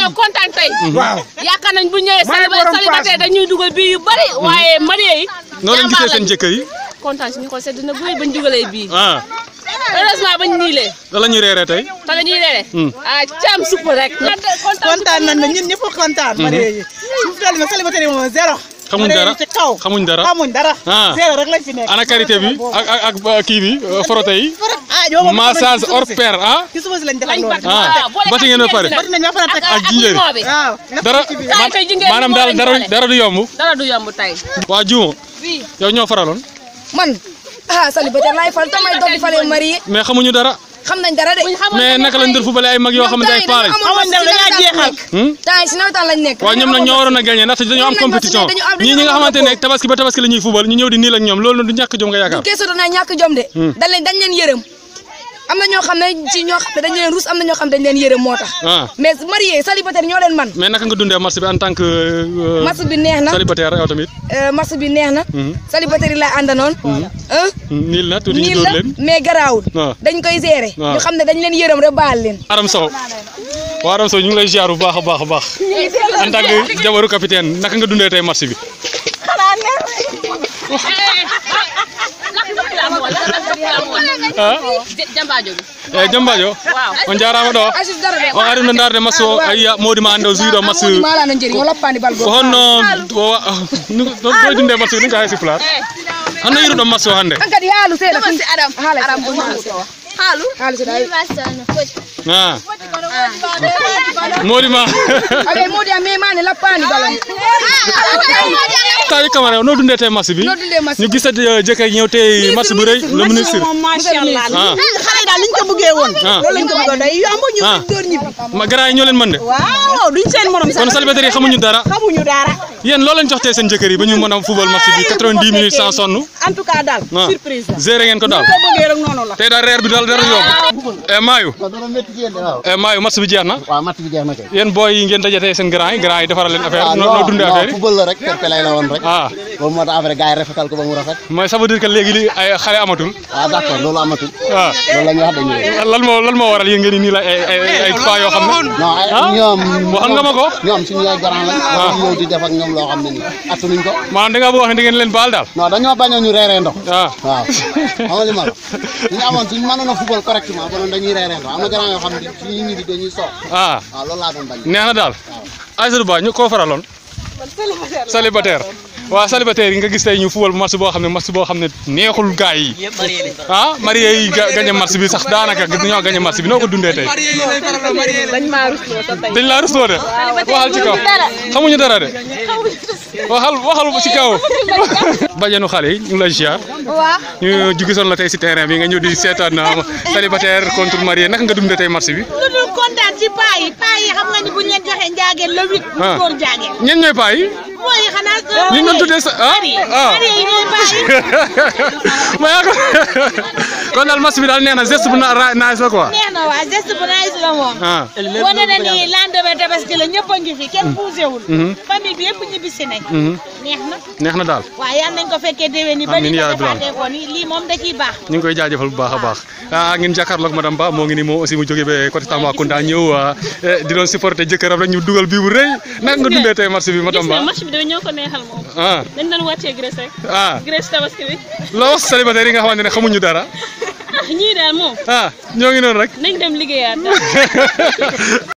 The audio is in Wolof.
dañoo kontaan tey. waaw yaakaar nañ bu ñëwee May borom célibataire paas. dañuy dugal bii yu bari waaye marié yi. noo leen gisee seen jàmbaar jëkkër yi lañ. kontaan si ñu ko sedd na guy bañ dugalee bii. ah heureusement bañ niilee. lan la ñuy reeree tey te la ñuy reere. Hmm. ah caam supp rek. kontaan nañ na ñun ñëpp kontaan. marié yi suñu tool yi célibataire yi moom zéro. xamuñ marié yi dara ci kaw xamuñ dara xamuñ dara. Ah. zéro rek lañ fi nekk. ana karité bi ak ak ak uh, kii bi uh, frotté yi ah yow moom massage hors pair ah ci suba si lañ defal lañ loolu. bat Ah, boole bati ngeen ba pare. ak bati nañ ba pare teg ak jinjeer yi. limon bi. waaw. dara Kaay tey jigéen ñi maanaam moo daal leen dara boole. dara du yomb dara du yomb tey. waa juumo yow ñoo faraloon man ah célibataire laay fal tamay doog di fale marié mais xamuñu dara xam nañ dara de. buñ xamoon mais naka lañ dër fubale ay mag yoo xamante ay paa lañ xamoon dem dañaa jeexal. Hmm? temps yi si nawetaan lañ nekk. waaw ñoom nag ñoo waroon a gagné ndaxte dañoo am Ñoom nag compétition dañu am- dañu ñii ñi nga am xamante ne rapport. tabaski ba tabaski la ñuy fubal ñu ñëw di niil ak ñoom loolu du ñàkk jom nga yaakaar keesu danaa ñàkk jom de. Hmm. dañ leen dañ leen yërëm. am na ñoo xam ne ci ñoo xam ne dañ leen rus am na ñoo xam ne dañ leen yërëm moo tax. ah mais marié célibataire ñoo leen man. mais naka nga dundee marché bi en tant que euh, match bi neex na célibataire yow tamit euh, match bi neex na. Mhm. célibataire yi laa àndanoon. ah niil na tuuti ñu nii dóor la leen mais garaawul. waaw. dañ koy gérer. waaw. ñu xam ne dañ leen yërëm rek baal leen. Aram Sow waa Aram Sow ñu ngi lay ziar bu baax a baax a baax en tant que jabaru capitaine naka nga dundee tey marché bi ah jambaajo bi. eh Jambajo waaw. on jarama ɗo Asis dara de. on arino darde match o ayiya modima ande o juwiɗo match Amodi malano njeri o loppani bal ko go. honno ɗo dundee match ni ka hay siflar hanno yiruɗo match o hannde An kadi haalu seeɗa. Haala aram haalu. Haalu seeɗa. ayi. ah modima Aɓe modi a memani lappani balon. tawi camara o no dundee tey match bi Noo dundee match ñu gisat jëkkër ñëw tey match bu rëy le ministre moom macha allah. ah xale yi daal liñ ko bëggee woon. Ah. loolu lañ ko bëggoon day yomb ñu Ah. door ñibbi. ma gars yi ñoo leen mën de waaw duñ seen morom sax. kon célibataire yi xamuñu dara xamuñu dara. yéen loo leen jox tey seen jëkkër yi ba ñu mën a football match bi 90 minutes sans sonn en tout cas daal. ah surprise la. géré ngeen ko daal ko bëggee rek noonu la. tey daal reer bi daal dara yomb e maayu waaw dana métti ci yéen de waaw. e maayu match bi jeex na waaw matt bi jeex na kay. yéen booy yi ngeen daje tey seen grand yi grand yi defaral leen affaire ah noo noo dundee affaire yi football la rek fair play la woon rek. ah loolu moo tax après gars yi rafetal ko ba mu rafet. mooy ça veut dire que léegi li ay xale amatul ah d' accord loolu amatul. ah loolu la ñuy wax dañuy def. lan moo lan moo waral yéen ngeen ni nii la ay ay ay pas yoo xam ne non ay ah ñoom. waxal nga ma ko ñoom suñu ay garant lañ. ah ñëw di def ak ñoom loo xam ne nii attanuñ ko. maanaam da ngaa bëgg wax ne da ngeen leen baal daal non dañoo bañoon ñu reeree ndox. ah waaw xam nga li ma la suñu amoon suñu mënoon a football correctement konoon dañuy reeree ndox am na garant yoo xam ne suñu ñibbi dañuy soox. ah waaw loolu laa doon bañ. neex na daal Aïssatou Ba ñu koo faraloon célibataire waaw célibataire yi nga gis tey ñu football match boo xam ne match boo xam ne neexul gaay yi ah marié yi ga gagné match bi sax daanaka dañoo gagné match bi noo ko dundee tey dañ maa rusloo te tey. dañ laa rusloo de waxal ci kaw xamuñu dara de waxal waxal ci kaw bajenu xale yi ñu ngi lay ziar Waaw. ñu ju gisoon la tey si terrain bi nga ñëw di seetaan uh, célibataire contre marié naka nga dundee tey match bi lu dul kontaan ci paa yi paa yi xam nga ni bu ñu leen joxee njaageen le huit. Ah. ñu góor njaageen. ñen ñooy paa yi mooy xanaa. ñu ngi doon tuddee sa ah ah paa yi ñooy paa yi. ma yaa ko kon daal match bi daal nee na geste bu na ra- nice la quoi neex na waa geste bu nice la moom. ah wane na ni lendemain tabaski la ñëpp a ngi fi kenn bougé wul. famille bi yëpp ñibbisi nañ. mhm. neex na neex na daal waaye yal nañ ko fekkee déwén ni ba Amiin ni yaa ko rabbi. defaatee ko ni lii moom da ciy baax. ñu ngi koy jaajëfal bu baax a baax ah ngeen jàkkaarloog madame Ba moo ngi ni moom aussi mu jógee ba côté Tambacounda ñëw ah, eh, di doon supporter jëkkëram rek ñu dugal bii bu rëy naka nga dundee tey match bi madame Ba match bi dañoo ñoo ko neexal moom. ah dañ doon wàccee Grèce rek. ah Grèce tabaski bi. loo wax célibataire yi nga xamante ne xamuñu dara ah ñii daal moom ah ñoo ngi noonu rek nañ dem liggéeyaat daal.